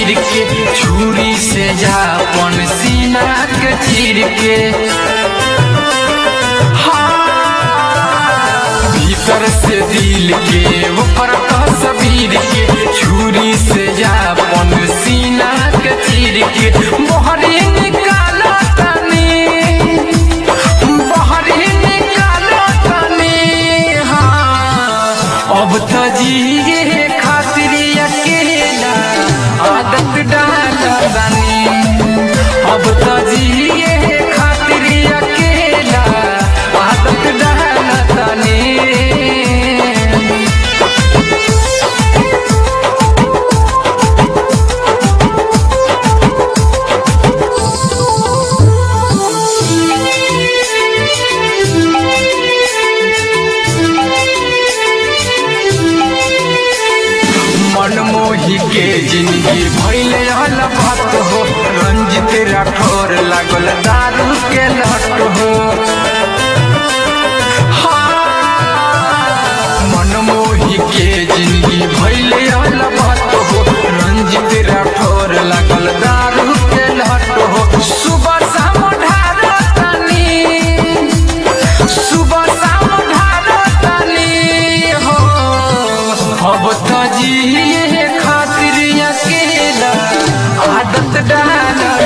गिर के छुरी से जापन सीना के चीर के हाँ, भीतर से दिल के ऊपर तस्वीर के छुरी से जापन सीना के चीर के मोहरी निकाला तनी बहरी निकालो तनी हाँ अब तो जिए खातिर अकेला आदत डाल तनी अब तो जिए खातिर अकेला आदत डाल तनी मनमोही के जिंदगी भैले अलबत हो रंजित राठौर लागल दारू के लट हो हाँ, मनमोही के जिंदगी भैले अलबत हो रंजित राठौर लागल दारू के लट हो सुबह शाम ढारो तनी सुबह शाम ढारो तनी हो अब तो जिए खातिर अकेला आदत डाल